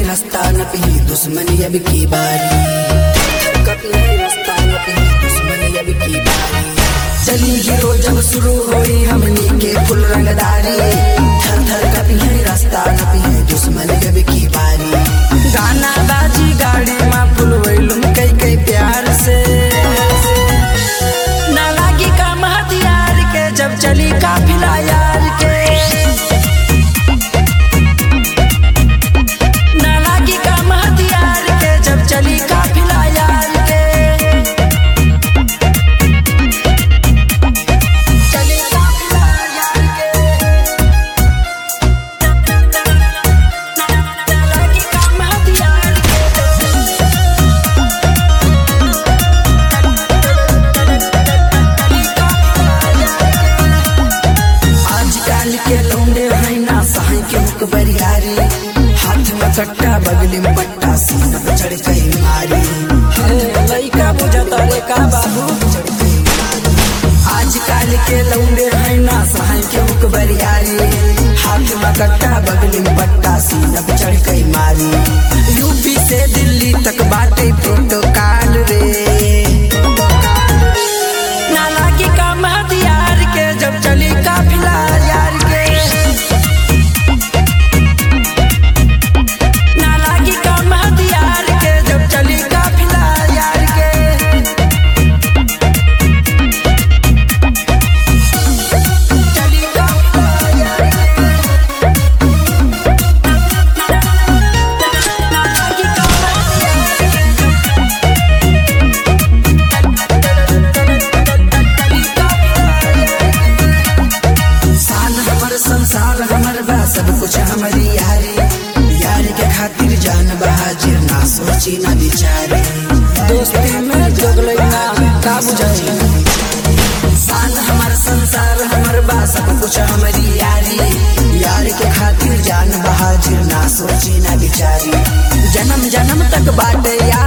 रास्ता न पी दुश्मनी अब की बारी कभी है रास्ता न पी दुश्मनी अब की बारी चली हीरो जब शुरू होई हमनी के फुल रंगदारी थर थर कभी है रास्ता न पी दुश्मनी अब की बारी गाना बाजी गाड़ी में फुल वैलुम कई कई प्यार से ना लागी काम हथियार के जब चली काफिला यार के ना लागी काम हथियार के जब चली काफिला यार के चली काफिला यार के ना लागी काम हथियार के आजकल के लौंडे हैं ना सहाय के मुख बरियारी हाथ में कट्टा बगली में पट्टा सीना पे चढ़ गई मारी हे लइका बुझता रे का बाबू चढ़ गई मारी। आजकल के लौंडे हैं ना सहाय के मुख बरियारी हाथ में कट्टा बगली में पट्टा सीना पे चढ़ गई मारी यूपी से दिल्ली तक बाटे प्रोटोकॉल रे ना लागी काम हथियार के जब चली काफिला यार के ना लागी काम हथियार के जब चली काफिला यार के चली काफिला यार के ना लागी काम हथियार के साल हमर संसार हमर बा सब कुछ हमारी यारी यारी के खातिर जान बहाजिर ना सोची ना बिचारी दोस्ती में जोगले ना का बुझाई साल हमर संसार हमर बा सब कुछ हमारी यारी यार के खातिर जान बहाजिर ना सोची ना बिचारी जन्म जन्म तक बाटे यार